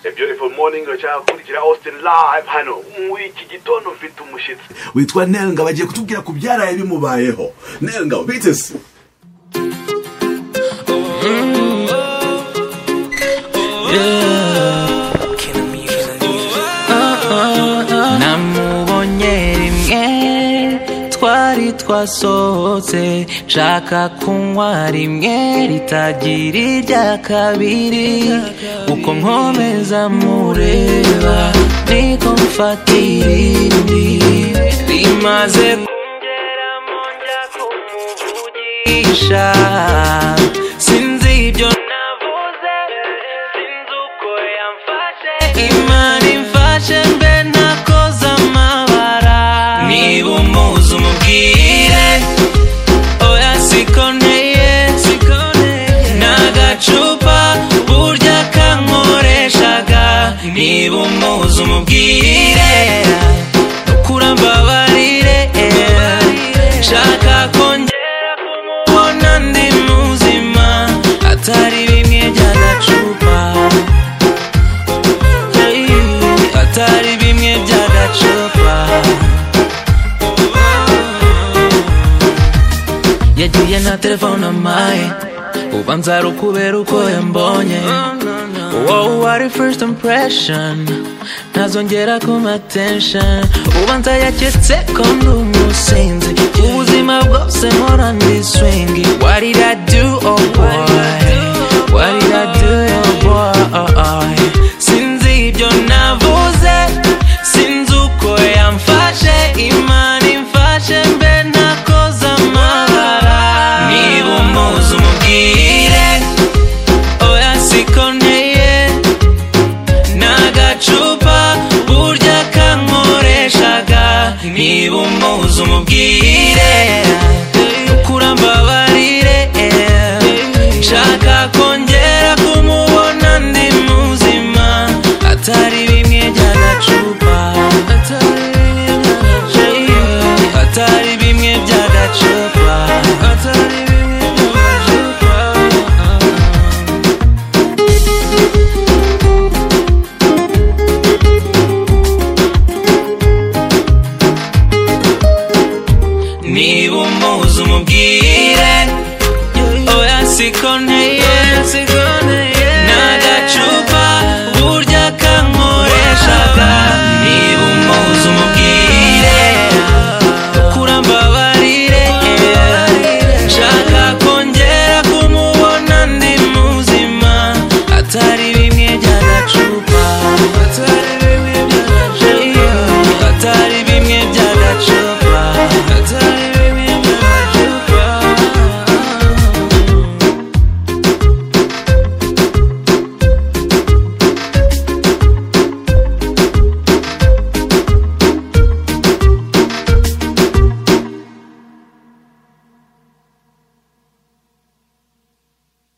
A beautiful morning urashaka gukurikira Austin live hano muri iki gitondo mfite umushyitsi witwa nelga bagiye kutubwira ku byaraye bimubayeho nelga ubitse namubonye rimwe twari twasohotse nshaka kunywa rimwe ritagira irya kabiri uko nkomeza mureba niko mfata irindi rimaze kungeramo njya kumuvugisha sinzi ibyo navuze sinzi uko yamfashe imana imfashe mbe nakoze amabara niba umuzi umubwire oya sikoneye n'agacupa burya kankoreshaga niba umuzi umubwire kurambabarire nshaka kongera kumubona ndi muzima atari bimwe by'agacupa Hey, atari bimwe by'agacupa yagiye na telefone amaye ubanza ari ukubera uko yambonye wowe wari first impression ntazongera kuma attention ubanza yaketse ko ndi umusinzi ubuzima bwose mpora ndi swing what did i do oh boy what did i do oh boy sinzi ibyo navuze sinzi uko yamfashe imana imfashe mbe nakoze amabara niba umuzi umubwire oya sikoneye n'agacupa burya kankoreshaga niba umuzi umubwire kurambabarire nshaka kongera kumubona ndi muzima atari bimwe by'agacupa atari bimwe by'agacupa atari bimwe by'agacupa niba umuzi umubwire oya siko nteye